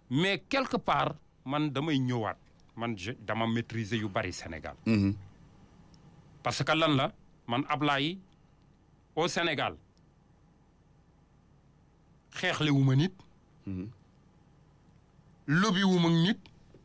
mais quelque part man damay ñëwaat man je dama maîtriser yu bari Sénégal Mhm. parce que lan la man Ablaye au Sénégal xeexle wu ma nit Mhm. lobby wu ma nit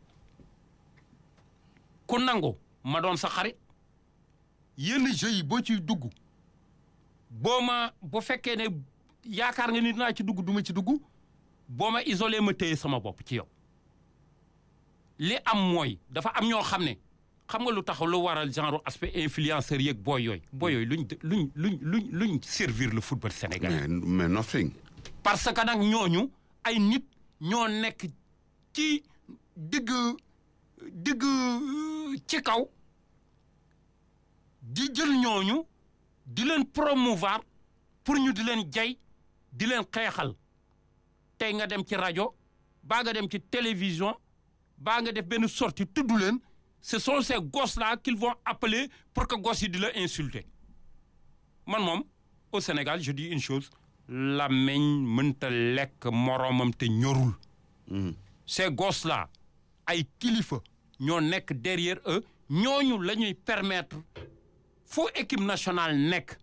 ku nangu ma doon sa xarit yenn jeux yi boo ciy dugg boo ma bu fekkee ne yaakaar nga nit naa ci dugg du ma ci dugg boo ma isolé ma téye sama bopp ci yow li am mooy dafa am ñoo xam ne xam nga lu tax lu waral genre aspect influenceur yeeg booy yooyu booy yooyu luñ luñ luñ luñ luñ servir le football sénégalais mais mais nothing. parce que nag ñooñu ay nit ñoo nekk ci digg digg euh, ci kaw di jël ñooñu di leen promouvoir pour ñu di leen jay di leen xeexal tey nga dem ci rajo baa nga dem ci télévision baa nga def benn sortie tudd leen ce sont ces gosses là qu'ils vont appeler pour que gosses yi di la insulter man moom au Sénégal je dis une chose làmmiñ mënta lekk moroomam te ñorul Mhm. ces gosses là ay kilifa ñoo nekk derrière eux ñooñu la ñuy permettre fu équipe nationale nekk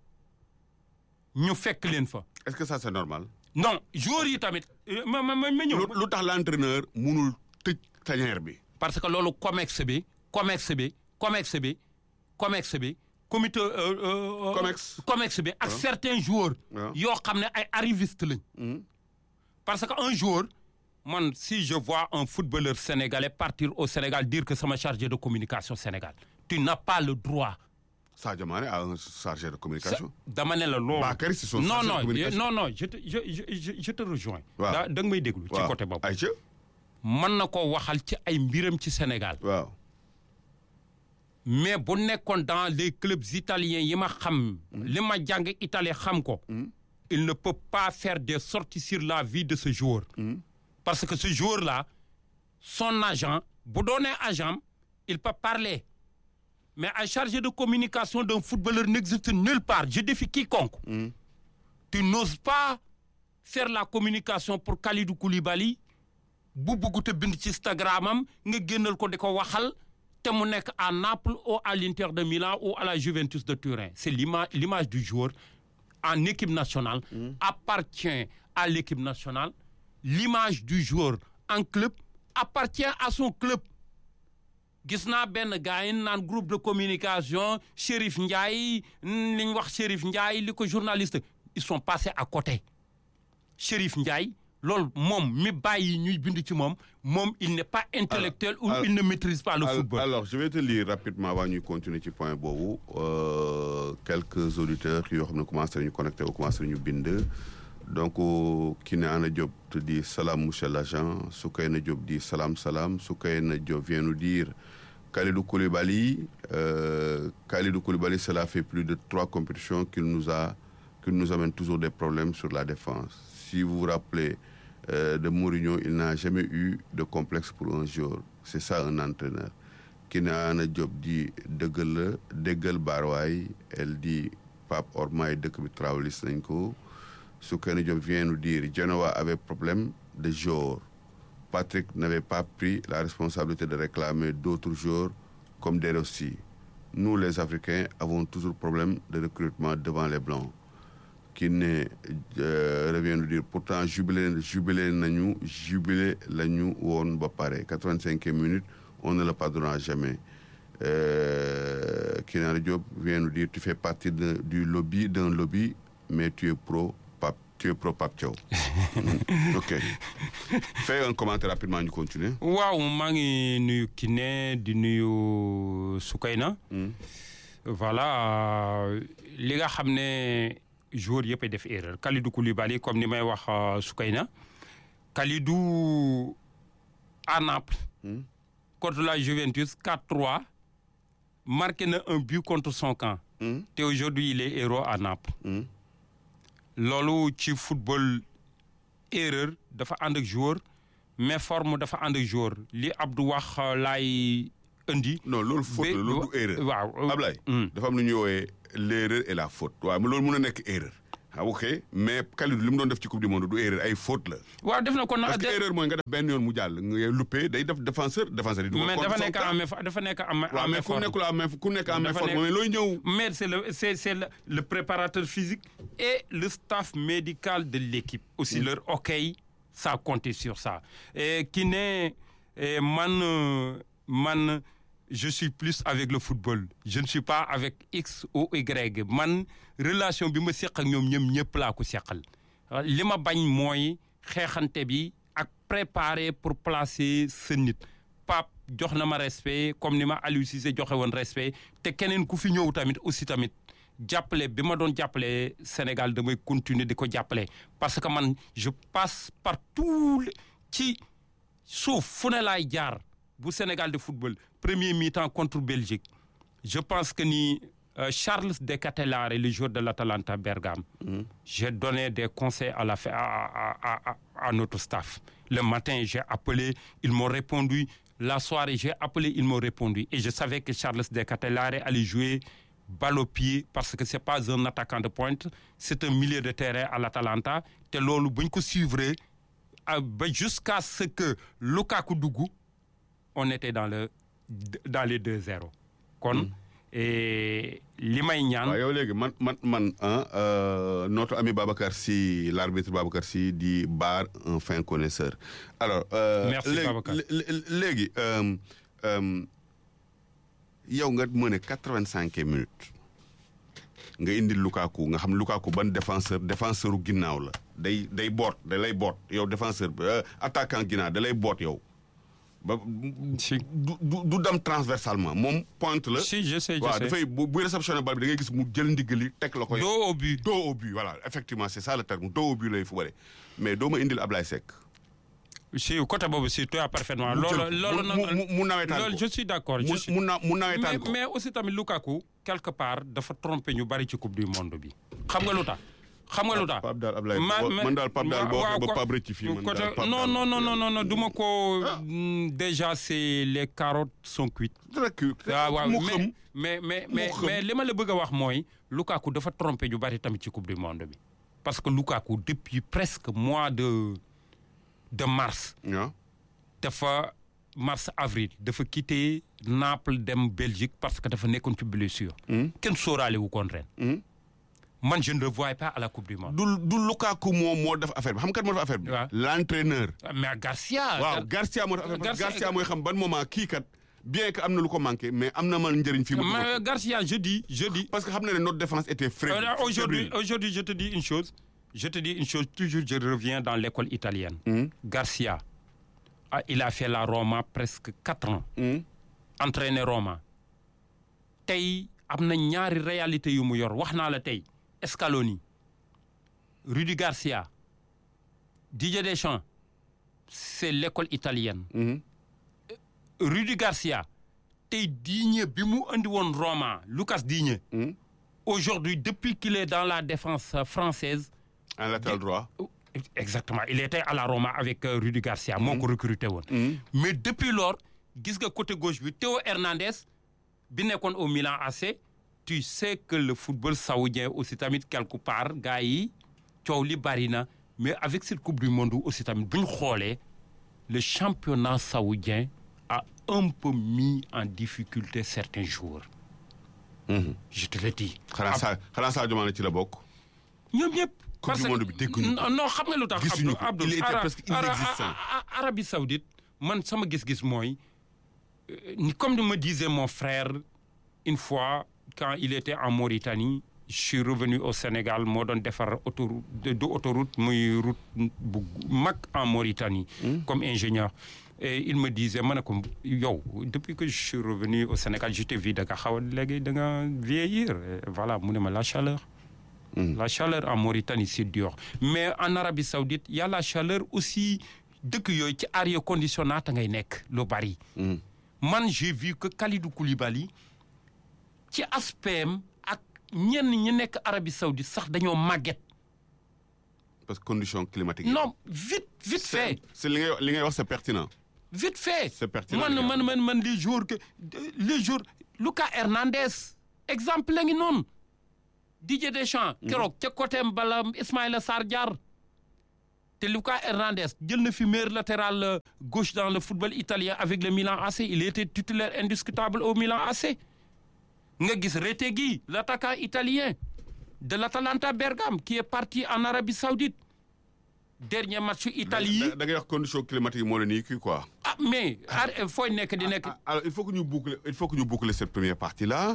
ñu fekk leen fa est-ce que ça c'est normal. non joueurs yi tamit euh, ma ma ma ma ñëw lu lu tax l'entraîneur munul tëj tanière bi. parce que loolu comex bi comex bi comex bi comex bi comité euh, euh, Comex. comex bi ak certains joueurs waaw. yoo xam ne ay arrivistes lañ Mhm. parce que un joueur man si je vois un footballeur sénégalais partir au Sénégal dire que sama chargé de communication Sénégal tu n'as pas le droit Sadio Mané a un chargé de communication. dama ne la loolu Bakary c'est son non chargé de non communication. non non je te je je je, je te rejoins Waaw. da da nga may déglu ci waaw côté boobu ayca mën na ko waxal ci ay mbiram ci Sénégal waaw. mais bu nekkoon dans les clubs italiens yi ma xam li ma jàng Italie xam ko il ne peut pas faire des sorties sur la vie de ce joueur parce que ce joueur là son agent bu doonee agent il peut parler mais un chargé de communication d'un footballeur n'existe nulle part je défie quiconque tu n'oses pas faire la communication pour Kalidou Koulibaly bu bëgg te bind ci Instagram am nga génnal ko di ko waxal te mu nekk à Naples ou à l'Inter de Milan ou à la Juventus de Turin c'est l'image l'image du joueur en équipe nationale appartient à l'équipe nationale l'image du joueur en club appartient à son club gis naa benn gars yi naan groupe de communication Chérif Ndiaye li ñu wax Chérif Ndiaye li ko journaliste ils sont passés à côté Chérif Ndiaye loolu moom mi bàyyi ñuy bind ci moom moom il n'est pas intellectuel ou alors- il ne maîtrise pas le Al- football alors je vais te lire rapidement avant ñuy continuer ci point boobu euh, quelques auditeurs yoo xam ne commencé nañu connecté wu commencé nañu bind donc Kiné Ana Diop te dit salam monsieur l'agent Soukayna Diop dit salam salam Soukayna Diop vient nous dire Khalidou Koulibaly euh, Khalidou Koulibaly cela fait plus de trois compétitions qu'il nous a qu'il nous amène toujours des problèmes sur la défense si vous vous rappelez euh, de Mourinho il n'a jamais eu de complexe pour un joueur c'est ça un entraîneur Kiné Ana Diop dit dëggal la déggal baarwaay elle dit Pape Ormaay dëkk bi travelis nañ ko Soukeyna Diop vient nous dire Genoa avait problème de joueurs Patrick n'avait pas pris la responsabilité de réclamer d'autres joueurs comme De Rossi nous les Africains avons toujours problème de recrutement devant les Blancs Kiné euh, revient nous dire pourtant jubilé jubilé nañu jubilé la ñu woon ba pare quatre-vingt-cinquième minute on ne le pardonnera jamais euh, Kiné Ana Diop vient nous dire tu fais partie de, du lobby d'un lobby mais tu es pro Pape tu es pro Pape Thiaw Mm, ok fais un commentaire rapidement ñu continuer waaw maa ngi nuyu Kiné di nuyu Soukayna Mm. voilà li nga xam ne joueur yëpp a def erreur Kalidou Koulibaly comme ni may wax euh, Soukayna Kalidou à Naples Mm. contre la Juventus 4-3 marqué na un but contre son camp Mm. te aujourd'hui il est héros à Naples Mm. loolu ci football erreur dafa ànd ak joueur mais forme dafa ànd ak joueur li Abdou wax euh, laay indi non loolu faute la Ba- loolu du erreur waaw Ablaye Mm. dafa am lu ñuy woowee l'erreur et la faute waaw mais loolu mën a nekk erreur ah ok mais Kalidou li mu doon def ci coupe du monde du erreur ay faute la. waaw def na ko na parce que erreur mooy nga def benn yoon mu jàll nga loupé day def défenseur défenseur yi. du ko mais dafa contre nekk son en main dafa nekk en main waaw en mais main ku forme. nekkul en main ku nekk en main Dafa forme nekk- mais looy ñëw. mais c'est le c'est c'est le, le préparateur physique et le staff médical de l'équipe aussi leur ok ça a compté sur ça et qui n'est et man euh, man je suis plus avec le football je ne suis pas avec X ou Y man relation bi ma seq ak ñoom ñoom ñëpp laa ko seqal li ma bañ mooy xeexante bi ak préparer pour placer sa nit Pape jox na ma respect comme ni ma Aliou Cissé joxe woon respect te keneen ku fi ñëw tamit aussi tamit jàppale bi ma doon jàppale Sénégal damay continuer di ko jàppale parce que man je passe par tout le- ci suuf fu ne laay jaar bu Sénégal de football premier mi-temps contre Belgique je pense que ni euh, Charles De Ketelaere le joueur de l'Atalanta Bergame j'ai donné des conseils à la fin à, à, à, à- à notre staff le matin j'ai appelé ils m'ont répondu la soirée j'ai appelé ils m'ont répondu et je savais que Charles De Ketelaere allait jouer balle au pied parce que c'est pas un attaquant de pointe c'est un milieu de terrain à l'Atalanta te loolu buñ ko suivre ah, ba jusqu'à ce que Lukaku dugg on était dans le dans les 2-0 kon et li may ñaan waaw yow léegi man man man ah euh, notre ami Babacar Sy l'arbitre Babacar Sy di Bar un fin connaisseur alors. euh, Merci, léegi- Babacar. lé- lé- léegi euh, euh, yow nga mën a quatre-vingt-cinq minutes nga indi Lukaku nga xam Lukaku ban défenseur défenseur u ginnaaw la day day boot da lay boot yow défenseur bi euh, attaquant ginnaaw da lay boot yow ba si du du du dem transversalement moom pointe la. si je sais je waaw sais dafay bu buy réceptionné bal bi da ngay gis mu jël ndiggali teg la ko yow. dos au but dos au but voilà effectivement c'est ça le terme dos au but lay fubale mais doo ma indil Ablaye Seck. si côté boobu si tu as parfaitement mu jël loolu ko, loolu mu mu mu nawetaan loolu ko je suis d'accord je mu suis mu na mu nawetaan mais ko. mais aussi tamit Lukaku quelque part dafa trompé ñu bari ci coupe du monde bi xam nga lu tax xam nga lu tax Pape daal Ablaye Ma- boo- ma- man daal Pape daal boo waaw, waxee ba ko- Pape rëcc fii man côté- daal Pape non daal- non non non non non du ma ko mm, déjà c'est les carottes sont cuites rek waaw waaw mu mais xam mais mais Mu mais xam. mais li ma la bëgg a wax mooy Lukaku dafa trompé ñu bari tamit ci coupe du monde bi parce que Lukaku depuis presque mois de de mars waaw dafa mars avril dafa quitté Naples dem Belgique parce que dafa nekkoon ci blessure kenn sóoraale wu koon ren Hmm. man je ne le voyais pas à la coupe du monde du du Lukaku moom moo def affaire bi xam kat moo def affaire bi. waaw. l'entraîneur. mais Garcia waaw Garcia moo def affaire bi Garcia- Garcia mooy xam ban moment kii kat bien que am na lu ko manqué mais am na man njëriñ fii mu dugal mais ko. Garcia je dis je dis parce que xam na ne notre défense était faible. Euh, Aujourd'hui, aujourd'hui, je te dis une chose. Je te dis une chose. Toujours, je reviens dans l'école italienne. Hmm. Garcia, ah, il a fait la Roma presque quatre ans. Hmm. Entraîné Roma. tey am na ñaari réalité yu mu yor wax naa la tey Scaloni Rudi Garcia Didier Deschamps c'est l'école italienne. Hmm. Rudi Garcia tey Digne bi mu andi woon Roma Lucas Digne. Hmm. aujourd'hui depuis qu'il est dans la défense euh, française en latéral droit. exactement il était à la Roma avec euh, Rudi Garcia moo ko recruté woon Hmm. mais depuis lors gis nga côté gauche bi Théo Hernandez bi nekkoon au Milan AC tu sais que le football saoudien aussi tamit quelque part gars yi coow li bari na mais avec cette coupe du monde aussi tamit bu ñu xoolee le championnat saoudien a un peu mis en difficulté certains joueurs Hmm. je te le dis xanaa saa xanaa Sadio Mané ci la bokk. ñoom ñëpp. Coupe du monde bi dégguñu ko. non non xam nga lu tax. Gisuñu Abdou ko. Abdou Il était Ara- presque Ara- inexistant. A- A- Arabie Saoudite man sama gis-gis mooy euh, ni comme me disait mon frère une fois quand il était en Mauritanie je suis revenu au Sénégal moo doon defar autoroute de de autoroute muy route bu mag en Mauritanie. comme ingénieur. et il me disait ma ne ko yow depuis que je suis revenu au Sénégal je t'ai vu da nga xaw a léegi da nga vieillir Et voilà mu ne ma la chaleur. La chaleur en Mauritanie, c'est dur. Mais en Arabie Saoudite, il y a la chaleur aussi. dëkk yooyu ci air conditionné ngay nekk lu bari. Hmm. man j'ai vu que Kalidou Koulibaly ci aspect am ak ñenn ñi nekk Arabie Saoudite sax dañoo màgget. parce que condition climatique yi. non vite vite fait c'est li ngay li ngay wax c'est pertinent. vite fait. C'est pertinent, man les gars. man man man les jours que les jours Lucas Hernandez exemple la ngi noonu Didier Deschamps keroog ca côté bala Ismaïla Sarr jaar te Lucas Hernandez jël na fi meilleur latéral gauche dans le football italien avec le Milan AC il était titulaire indiscutable au Milan AC nga gis Retegui l'attaquant italien de l'Atalanta Bergame qui est parti en Arabie Saoudite dernier match Italie yi da ngay wax condition climatique moo la nii kii quoi. ah mais fooy nekk di nekk alors il faut que ñu boucler il faut que ñu boucler cette première partie là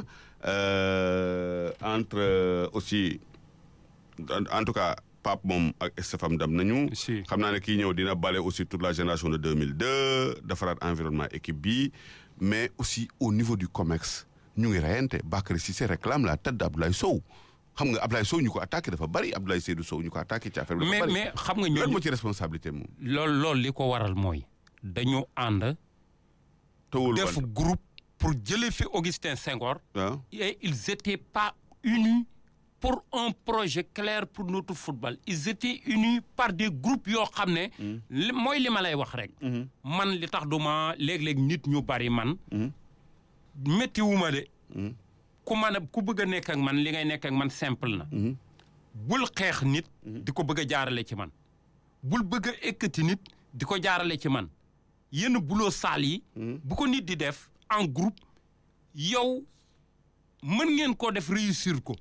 euh, entre euh, aussi en, en tout cas Pape moom ak Stéphane dem nañu. Si. xam naa ne kii ñëw dina bale aussi toute la génération de 2002 defaraat environnement équipe bi mais aussi au niveau du COMEX ñu ngi reyante Bakary Cissé réclame la tête d'Abdoulaye Sow xam nga Abdoulaye Sow ñu ko attaqué dafa bari Abdoulaye Seydou Sow ñu ko attaqué ci affaire bi dafa mais bari. mais xam nga lan ñooñu moo ci responsabilité moom. loolu loolu li ko waral mooy dañu ànd tawul def wante groupe pour jëlee fi Augustin Senghor ah et ils étaient pas unis pour un projet clair pour notre football ils étaient unis par des groupes yoo xam ne li- mooy li ma lay wax rek man li tax duma léeg-léeg nit ñu bari man méttiwuma de ku man a ku bëgg a nekk ak man li ngay nekk ak man simple na bul xeex nit di ko bëgg a jaarale ci man bul bëgg a ekkati nit di ko jaarale ci man yenn buloo saal yi bu ko nit di def en groupe yow mën ngeen koo def réussir ko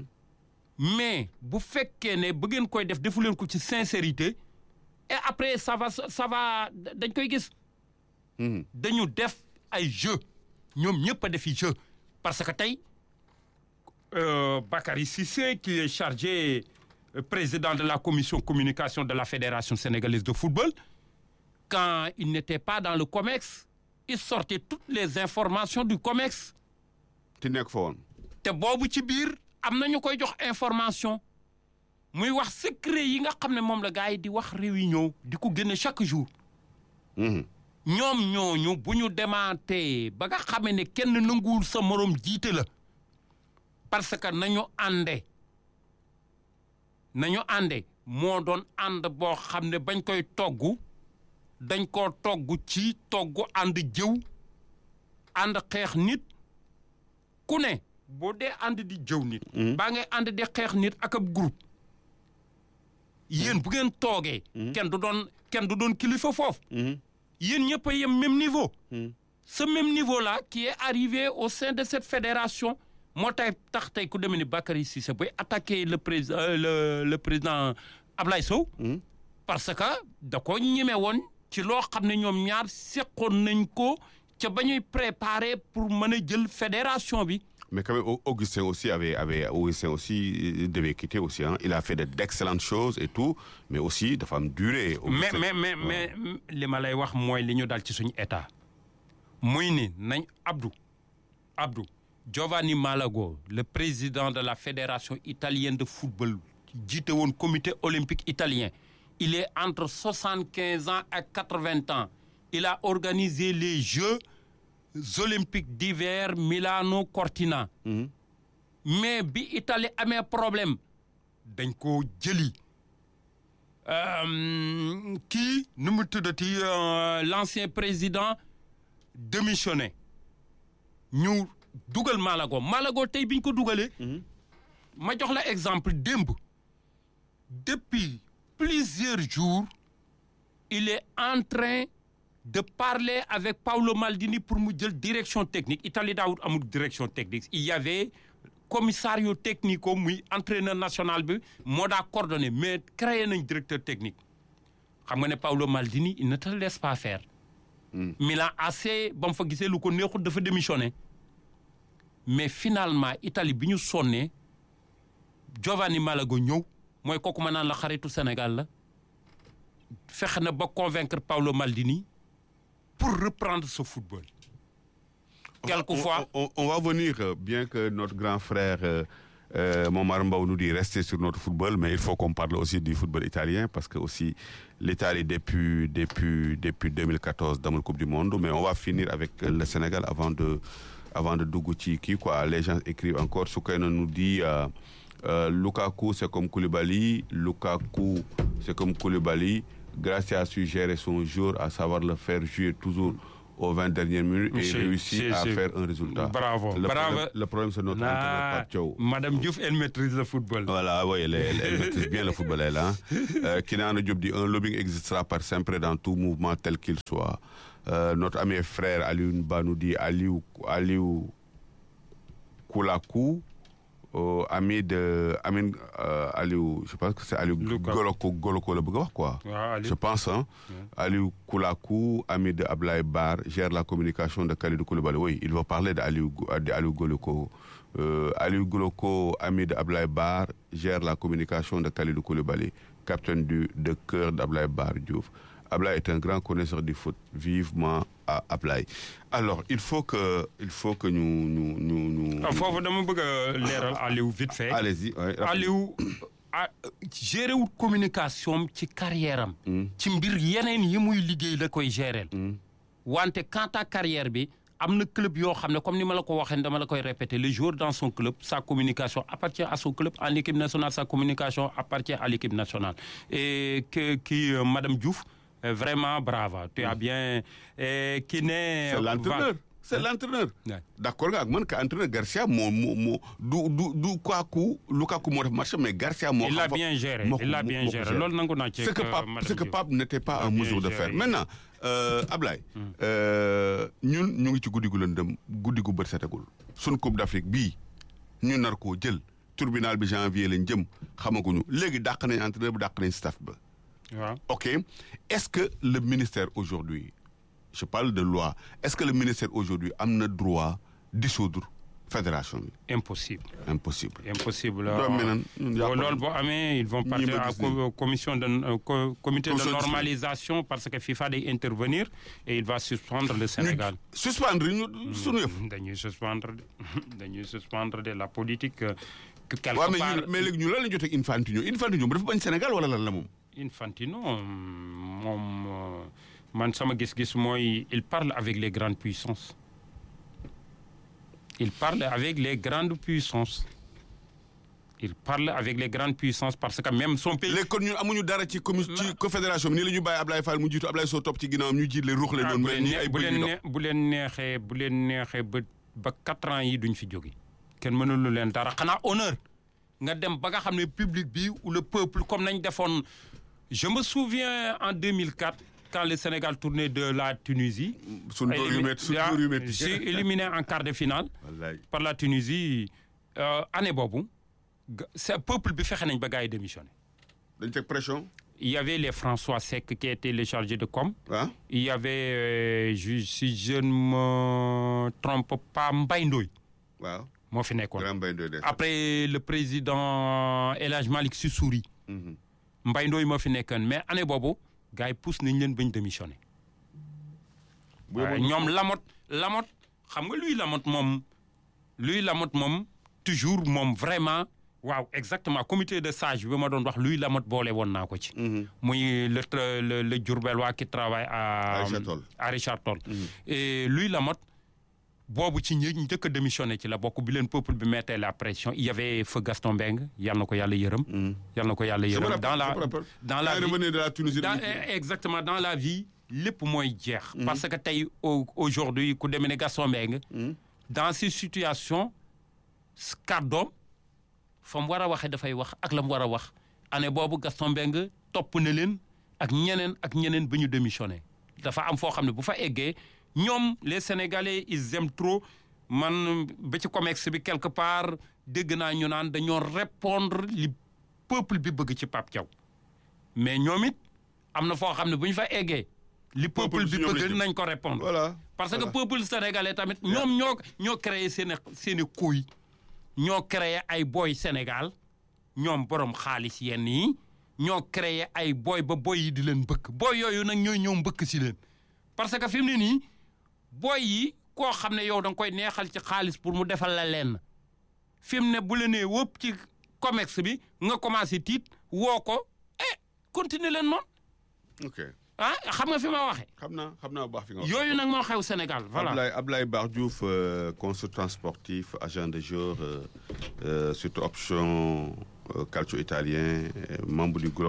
mais bu fekkee ne ba ngeen koy def defu leen ko ci sincérité et après ça va ça va dañ koy gis dañu def ay jeu ñoom ñëpp a defi jeu parce que tey euh, Bakary Cissé qui est chargé euh, président de la commission communication de la fédération sénégalaise de football quand il n'était pas dans le COMEX il sortait toutes les informations du COMEX ti nekk fa woon. te boobu ci biir am na ñu koy jox information muy wax secret yi nga xam ne moom la gars yi di wax réunion di ko génne chaque jour Mhm. ñoom ñooñu bu ñu demaatee ba nga xamee ne kenn nanguwul sa morom jiite la parce que nañu ànde nañu ànde moo doon ànd boo xam ne bañ koy togg dañ koo togg ci togg ànd jëw ànd xeex nit ku ne boo dee ànd di jëw nit baa ngay ànd di xeex nit ak ab groupe yéen bu ngeen toogee kenn du doon kenn du doon kilifa foofu yéen ñëpp a yem même niveau ce même niveau là qui est arrivé au sein de cette fédération moo tay tax tey ku demee ni Bakary Cissé bay attaquer le président le le président Ablaye Sow parce que da ko ñeme woon ci loo xam ne ñoom ñaar seqoon nañ ko ca ba ñuy préparer pour mën a jël fédération bi Mais quand même, Au- Augustin aussi avait, avait Augustin aussi euh, devait quitter aussi. Hein. Il a fait de- d'excellentes choses et tout, mais aussi de femmes durées. mais Augustin- mais mais mais li ma lay wax mooy li ñu dal ci suñu état muy ni nañ Abdou Abdou Giovanni Malago le président de la fédération italienne de football jiite woon comité olympique italien il est entre soixante-quinze ans ak quatre-vingts ans il a organisé les Jeux olympiques d'hiver Milano Cortina mais bi Italie amee problème dañ ko jëli Euh, kii nu mu tuddati euh, l'ancien président démissionné ñu dugal Malago Malago tey bi ñu ko dugalee. ma jox la exemple démb depuis plusieurs jours il est en train de parler avec Paolo Maldini pour mu jël direction technique Italie daawut amul direction technique il y avait commissario technico muy entraîneur national bi moo daa coordonné mais créé nañ directeur technique xam nga ne Paolo Maldini il ne te laisse pas faire. Milan AC ba mu fa gisee lu ko neexut dafa démissionné mais finalement Italie bi ñu sonnee Giovanni Malago ñëw mooy kooku ma naan la xaritu Sénégal la fexe na ba convaincre Paolo Maldini pour reprendre ce football. On va- quelquefois On, on- on va venir, euh, bien que notre grand frère euh, euh, Momar Mbaw nous dit rester sur notre football, mais il faut qu'on parle aussi du football italien, parce que aussi l'Italie depuis, depuis, depuis 2014 dans la Coupe du Monde, mais on va finir avec euh, le Sénégal avant de, avant de Dougouti, qui, quoi, les gens écrivent encore, Soukaina nous dit... euh, euh, Lukaku, c'est comme Koulibaly. Lukaku, c'est comme Koulibaly. Gracia a su gérer son jour, à savoir le faire jouer toujours aux 20 dernières minutes et C'est- réussit c'est- à c'est- faire un résultat. Bravo, Le bravo. problème, le problème, c'est notre entraîneur Ah, Pape Thiaw. Madame Diouf, elle maîtrise le football. Voilà, oui, elle, elle- elle maîtrise bien le football, elle. Hein. Euh, Kinana Diop dit un lobbying existera par sempre dans tout mouvement tel qu'il soit. Euh, notre ami et frère Aliou Nba nous dit Aliou, Aliou Koulakou, euh, ami de Amin euh, Aliou, je pense que c'est Aliou Luka. Goloko, Goloko le bëgg a wax, quoi. waaw Aliou. Je pense, hein. Aliou Koulakou, ami de Ablaye Bar, gère la communication de Khalidou Koulibaly. Oui, il va parler d'Aliou de Aliou Goloko. Euh, Aliou Goloko, ami de Ablaye Bar, gère la communication de Khalidou Koulibaly, capitaine du, de cœur d'Ablaye Bar Diouf. Ablaye est un grand connaisseur du foot. Vivement à Ablaye. Alors, il faut que, il faut que nous, nous, nous, nous- ah foofu dama bëgg a leeral Aliou vite fait. Allez-y. ouais, rapide. Aliou ah géré wut communication am ci carrière am. ci mbir yeneen yi muy liggéey la koy gérer. wante quant à carrière bi am na club yoo xam ne comme ni ma la ko waxee dama la koy répéter le joueur dans son club sa communication appartient à son club en équipe nationale sa communication appartient à l'équipe nationale et que qui euh, Madame Diouf euh, vraiment brava tu as bien euh, qui ne C'est l'entraîneur. C'est l'entraîneur. Ouais. D'accord nga ak man que entraîneur Garcia moo moo moo du du du Lukaku Lukaku moo def match mais Garcia moo il l'a xam fa- bien géré moo ko- il l'a moo- bien moo ko géré géré. loolu nangu naa ci ce que ak, Pape Madame ce que Diouf. Pape n'était pas Il a en bien mesure de géré. faire maintenant euh, Ablaye euh, ñun ñu ngi ci guddi gu lëndëm guddi gu bët setagul suñ Coupe d'Afrique bii ñu nar koo jël tribunal bi janvier lañ jëm xamaguñu léegi dàq nañ entraîneur bi dàq nañ staff ba waaw Ok. Est-ce que le ministère aujourd'hui, je parle de loi, est-ce que le ministère aujourd'hui a le droit de dissoudre la fédération bi impossible Impossible. impossible Doom mi nan, ñun jàpp Bon, nañ. loolu boo amee ils vont partir ma à gis co- commission de euh, co- comité de Commission de normalisation parce que FIFA day intervenir et il va suspendre le Sénégal. Ñu suspendre ñu sunu yëf. dañuy suspendre de dañuy suspendre de la politique euh, que quelque waaw mais part ñu mais léegi ñu lan la jotee ak Infantino Infantino dafa bañ Sénégal wala lan la moom. Infantino moom euh, man sama gis-gis mooy il parle avec les grandes puissances il parle avec les grandes puissances il parle avec les grandes puissances parce que même son pays léegi kon ñun amuñu dara ci commu ci confédération bi nii la ñu bàyyi Ablaye Fall mu jiitu Ablaye Sow topp ci ginnaawam ñu jiit leen ruux leen ah, noonu bu mel leen ni nee- ay bu bëy leen yu nee- bu leen neexee bu leen neexee ba ba quatre ans yi duñ fi jóge kenn mënulu leen dara xanaa honneur nga dem ba nga xam ne public bi ou le peuple comme nañ defoon je me souviens en 2004 quand le Sénégal tournait de la Tunisie Suñu dóor yu élimi- métti suñu dóor yu métti. j'ai éliminé en quart de finale Wallaay. par la Tunisie euh, année boobu ga- c'est peuple bi fexe nañ ba gars yi démissionné dañ teg pression. il y avait les François Seck qui étaient les chargés de com ah il y avait euh, je- si je ne me trompe pas Mbaye Ndoye waaw. moo fi nekkoon Grand Baye Ndoye des. après le président El Hadj Malick Sy Souris Mhm. Mbaye Ndoye moo fi nekkoon mais année boobu gars yi pousse nañ leen bañ démissionné Bu waaye yeboon- ñoom Lamotte Lamotte xam nga luy Lamotte moom luy Lamotte moom toujours moom vraiment waaw exactement comité de sage bi ma doon wax luy Lamotte boole woon naa ko ci Mhm. muy le tra- le le Diourbellois qui travaille à À Richard Toll. à Richard Toll et luy Lamotte boobu ci ñi njëkk a démissionné ci la bokk bi leen peuple bi mettait la pression il y avait feu Gaston Mbengue yal na ko yàlla yërëm yal na ko yàlla Je me yërëm rappelle, dans la je me rappelle. dans Quand la il vie revenait de la Tunisie. dans, dañuy- eh, exactement dans la vie lépp mooy jeex. parce que tey au- aujourd'hui ku demee ne Gaston Mbengue dans ces situations kàddoom fa mu war a waxee dafay wax ak la mu war a wax année boobu Gaston Mbengue topp na leen ak ñeneen ak ñeneen ba ñu démissionné dafa am foo xam ne bu fa eggee ñoom les sénégalais ils aiment trop man ba ci comex bi quelque part dégg naa ñu naan dañoo répondre li peuple bi bëgg ci Pape Thiaw mais ñoom it am na foo xam ne bu ñu fa eggee li peuple Peuple bi si ñoom bëgg lañ jëm. nañ ko répondre voilà. parce que voilà. peuple sénégalais tamit ñoom ñoo ñoo créé seen i seen i kuy ñoo créé ay boy Sénégal ñoom borom xaalis yenn yi ñoo créé ay boy ba boy yi di leen bëkk boy yooyu nag ñooy ñëw mbëkk si leen parce que fi mu ne nii boy yi koo xam ne yow da nga koy neexal ci xaalis pour mu defal la lenn fi mu ne bu la nee wëpp ci comex bi nga commencé tiit woo ko eh continuer leen noonu ok ah xam nga fi ma waxee xam naa xam naa bu baax fi nga wax. yooyu nag moo xew Sénégal voilà Ablaye Ablaye Bar Diouf euh, consultant sportif agent de jour euh, euh, surtout option euh, calcio italien euh, membre du groupe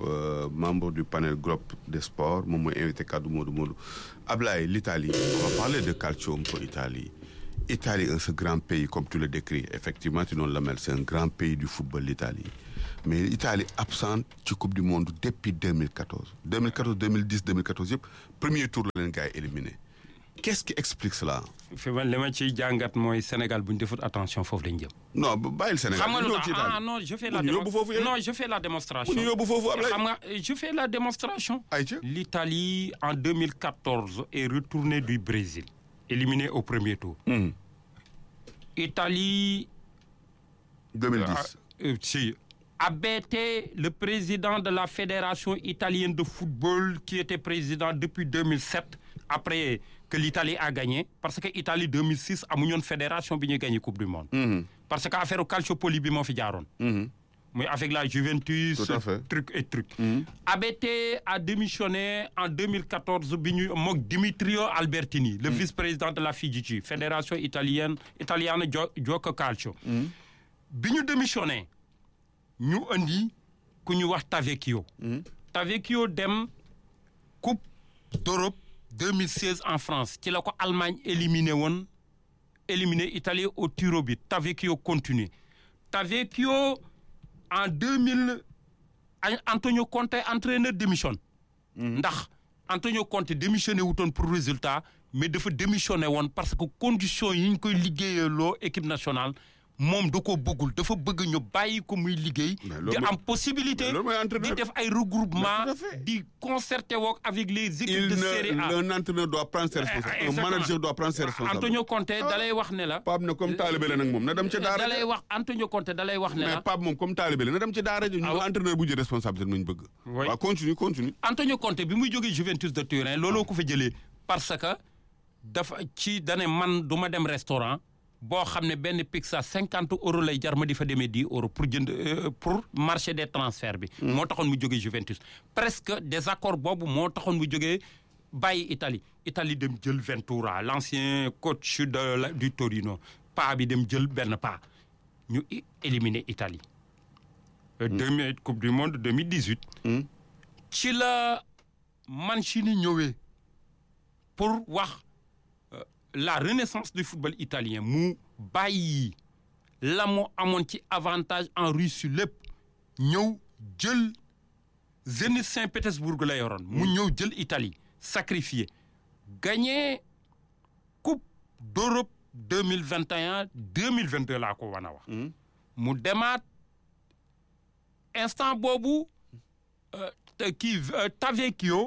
euh, membre du panel groupe des sports moom mooy invité kaddu Modou Modou Ablaye l'Italie on va parler de calcio un peu Italie Italie est ce grand pays comme tu le décris effectivement tu noonu la mel c'est un grand pays du football l'Italie mais Italie absente ci coupe du monde depuis 2014 2014 2010 2014 yëpp premier tour la leen gars yi éliminé qu'est-ce qui explique cela fi man li ma ciy jàngat mooy Sénégal bu ñu defut attention foofu lañ jëm. non bàyyil Sénégal xam nga lu ñëw tax ci Italie ah non je fais la Bu ñu démo- yóbbu foofu yéen. non je fais la démonstration. bu ñu yóbbu foofu Ablaye xam nga je fais la démonstration. ayca L'Italie en 2014 est retournée du Brésil, éliminée au premier tour. Mhm. Italie 2010 euh, si, a bêté le président de la Fédération italienne de football qui était président depuis 2007 après que l'Italie a gagné parce que Italie 2006 amuñu woon fédération bi ñuy gagné coupe du monde. Mhm. parce que affaire calciopoli bi moo fi jaaroon. Mhm. mais avec la Juventus Tout à fait. truc et truc. Mhm. ABT a démissionné en 2014 bi ñu mook Dimitrio Albertini le vice-président de la FIGC fédération italienne italiana gio- gioco calcio bi ñu démissionné ñu andi ku ñu wax Tavecchio Tavecchio dem coupe d'Europe 2016 en France ci la ko Allemagne éliminé woon éliminé Italie au tir au but Tavecchio continue Tavecchio en 2000 An- Antonio Conte entraîneur démissionne ndax Antonio Conte démissionné wutoon pour résultat mais dafa démissionné woon parce que conditions yi ñu koy liggéeyaloo équipe nationale moom da ko bëggul dafa bëgg ñu bàyyi ko muy liggéey Mais di loolu mooy- am possibilité mais loolu mooy di entraîneur. def ay regroupement Mais tout à fait. di concerté wook avec les équipes il de série A ne un entraîneur doit prendre ses responsabilités un Exactement. manager doit prendre ses responsabilités Antonio Conte dalay wax ne la Pape ne comme taalibe la nag moom na dem ca daara dalay ja wax Antonio Conte dalay wax ne mais la Pape moom comme taalibe la na dem ca daara ja ñu Ah, entraîneur bu jël responsabilité nañu bëgg Oui. waaw continue continue Antonio Conte bi muy jógee Juventus de Turin looloo ko fa jëlee parce que dafa ci dane man du ma dem restaurant boo xam ne benn pizza cinquante euros lay jar ma di fa demee dix euros pour jënd euh, pour marché des transferts bi. moo taxoon mu jógee Juventus. presque désaccord boobu moo taxoon mu jógee bàyyi Italie Italie dem jël Ventura l'ancien coach de la du Torino pa bi dem jël benn pa ñu i- éliminer Italie. Euh, demi coupe du monde 2018. ci la Mancini ñëwee pour wax euh, la renaissance du football italien mu bàyyi la mu amoon ci avantage en Russie lépp ñëw jël Zénith Saint-Pétersbourg la yoroon mu ñëw jël Italie sacrifié gagné coupe d'Europe 2021 2022 laa ko wan a wax mu demaat instant boobu euh, te- kii euh, Tavecchio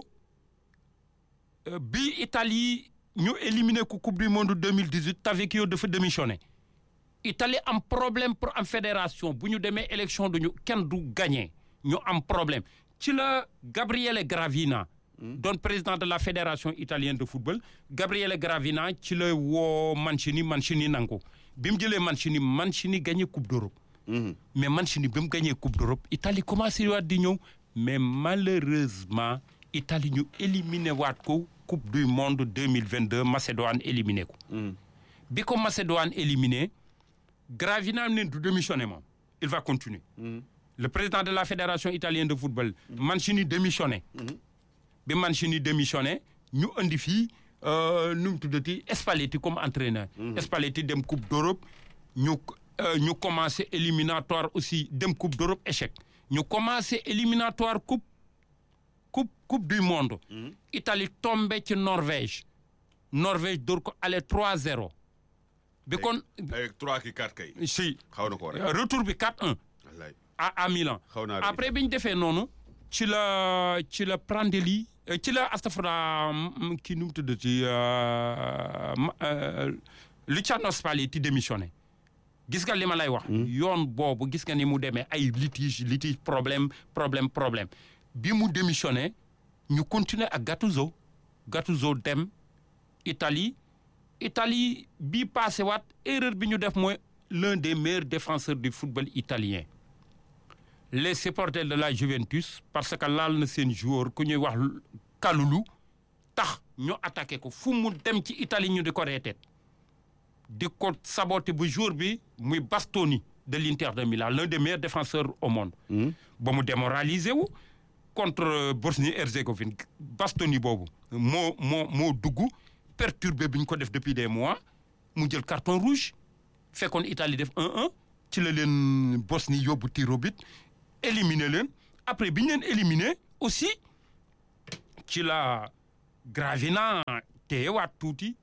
euh, bi Italie ñu éliminé ko coupe du monde 2018 Tavecchio dafa démissionné Italie am problème pour am fédération bu ñu demee élection duñu kenn du gagné ñu am problème ci la Gabriele Gravina doon président de la fédération italienne de football Gabriele Gravina ci la woo Mancini Mancini nangu bi mu jëlee Mancini Mancini gagné coupe d'Europe mais Mancini bi mu gagné coupe d'Europe Italie commencé waat di ñëw mais malheureusement Italie ñu éliminé waat ko coupe du monde 2022 Macédoine éliminé ko bi ko Macédoine éliminé Gravina ne du démissionné moom il va continuer le président de la fédération italienne de football Mancini démissionné bi Mancini démissionné ñu indi fii euh, nu mu tuddati Spalletti comme entraîneur Spalletti dem coupe d'Europe ñu euh, ñu commencé éliminatoire aussi dem coupe d'Europe échec ñu commencé éliminatoire coupe coupe coupe du monde Italie tombé ci Norvège Norvège door ko aller 3-0 bi kon avec trois ki quatre kay si xaw na ko rek retour bi 4-1 wallaay à à Milan xaw naa rek après bi ñu defee noonu ci la ci la Prandelli euh, ci la astafurlah mm, kii nu mu tuddati euh, ma- euh, Luciano Spalletti démissionné gis nga li ma lay wax. yoon boobu gis nga ni mu demee ay litige litige problème problème problème bi mu démissionné ñu continuer ak Gattuso Gattuso dem Italie Italie bi passé waat erreur bi ñu def mooy l'un des meilleurs défenseurs du football italien les supporters de la Juventus parce que laal na seen joueur ku ñuy wax Kalulu tax ñu attaqué ko fu mu dem ci Italie ñu di ko reeteet di ko saboté bu jour bi muy Bastoni de l'Inter de Milan l'un des meilleurs défenseurs au monde ba mu démoralisé wu contre Bosnie-Herzégovine Bastoni boobu moo moo moo dugg perturbé bi ñu ko def depuis des mois mu jël carton rouge fekkoon Italie def 1-1 ci la leen Bosnie yóbbu tir au but éliminé leen après bi ñu leen éliminé aussi ci la Gravina téyewaat tuuti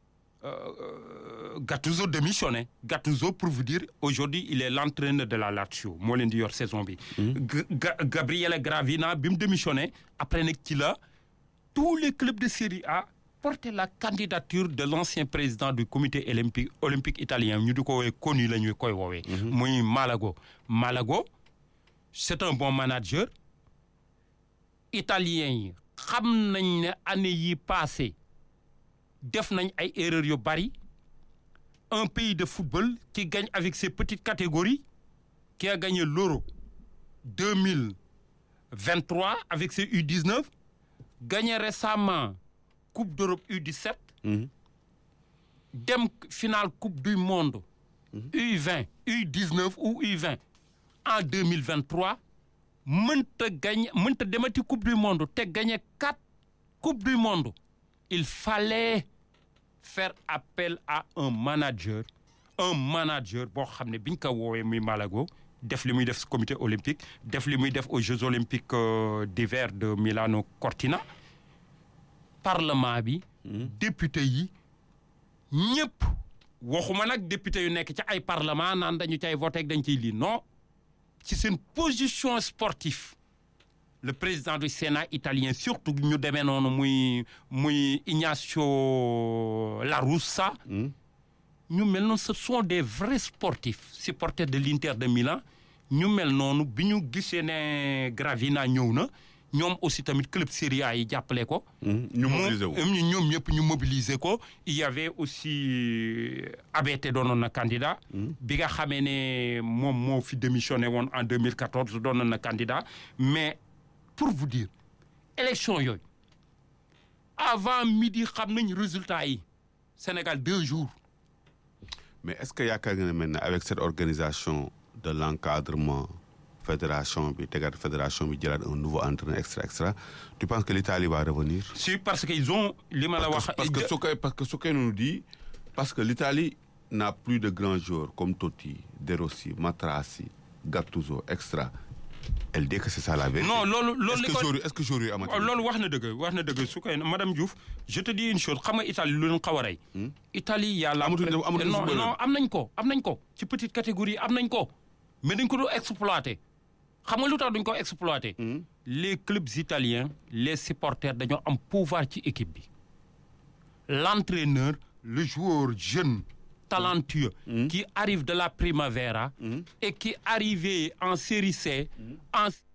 Gattuso démissionné Gattuso pour vous dire aujourd'hui il est l'entraîneur de la Lazio moo leen di yor saison bi. Gabriele Gravina bi mu démissionné après nag ci la tous les clubs de Série A porté la candidature de l'ancien président du comité olympique olympique italien ñu di ko woowee connu la ñu koy woowee. muy Malago Malago c'est un bon manager italien yi xam nañ ne année yi passé def nañ ay erreurs yu bari un pays de football qui gagne avec ses petites catégories qui a gagné l'Euro 2023 avec ses U19 gagné récemment Coupe d'Europe U17 dem finale Coupe du monde U20 U19 ou U20 en 2023 mënta gagné mënta demati Coupe du monde te gagné quatre Coupes du monde il fallait faire appel à un manager un manager boo xam ne biñ ko woowee muy Malago def li muy def comité olympique def li muy def aux Jeux olympiques d'hiver de Milano Cortina parlement bi député yi ñëpp waxuma nag député yu nekk ci ay parlement naan dañu cay voté dañ ciy lii non ci seen position sportive le président du Sénat italien surtout ñu demee noonu muy muy Ignacio La Russa ñu mel noonu ce sont des vrais sportifs supporters de l'Inter de Milan ñu mel noonu bi ñu gisee ne Gravina ñëw na ñoom aussi tamit club Serie A yi jàppale ko. ñu mobiliser ko ñoom ñëpp ñu mobiliser ko. il y avait aussi ABT doonoon na candidat. bi nga xamee ne moom moo fi démissionné woon en 2014 doonoon na candidat mais pour vous dire élection yooyu avant midi xam nañ résultat yi Sénégal deux jours. mais est-ce que yaakaar nga ne maintenant avec cette organisation de l'encadrement fédération bi tegaat fédération bi jëlaat un nouveau entraîneur extra extra tu penses que l'Italie va revenir si parce que ils ont li ma la wax. parce que Soukai parce que Soukai nous dit parce que l'Italie n'a plus de grands joueurs comme Totti De Rossi Matrassi Gattuso extra elle dit que c'est ça la vérité. non loolu loolu est-ce que joueurs est-ce que joueurs yi amati loolu wax na dëgg wax na dëgg su koy madame Diouf je te dis une chose xam nga Italie lu leen xaw a rey. Italie yàlla. amatul amatul non non am nañ ko am nañ ko ci petite catégorie am nañ ko mais dañ ko doon exploiter xam nga lu tax duñ ko exploiter. les clubs italiens les supporters dañoo am pouvoir ci équipe bi l'entraîneur le joueur jeune. talentueux mmh. qui arrive de la Primavera mmh. et qui arrivait en série C mmh. en